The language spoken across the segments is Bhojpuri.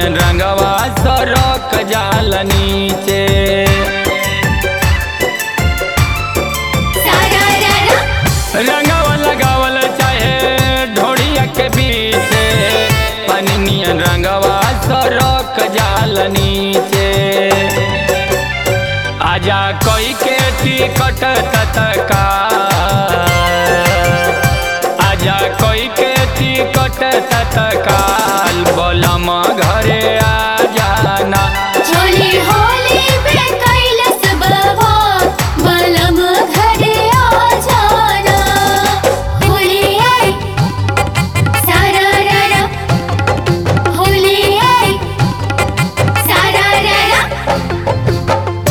नियन रंगवा सरक जाल नीचे सारा रारा रंगवा लगावल चाहे ढोड़िया के बीचे पानी नियन रंगवा सरक जाल नीचे आजा कोई के टिकट तत्का आजा कोई के टिकट तत्काल बोलम घरे आ जाना चोली होली पे कैलस बवा बलम घरे आ जाना होली आई सारा रारा होली आई सारा रारा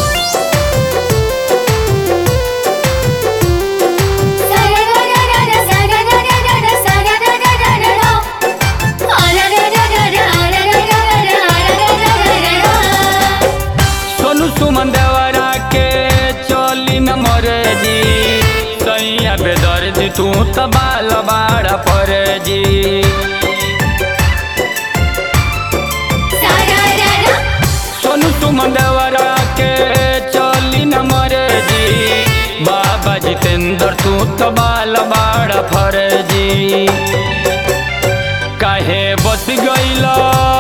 सारा रारा सारा रारा सारा रारा आला रारा रारा आला रारा रारा आला रारा सोनू सुमन देवरा के चोली न मरे जी सैया बेदर जी तू त बाल बाड़ा पर जी सारा रारा सोनू सुमन देवरा के चोली न मरे जी बाबा जितेंद्र तू त बाल बाड़ा फर जी काहे बस गइला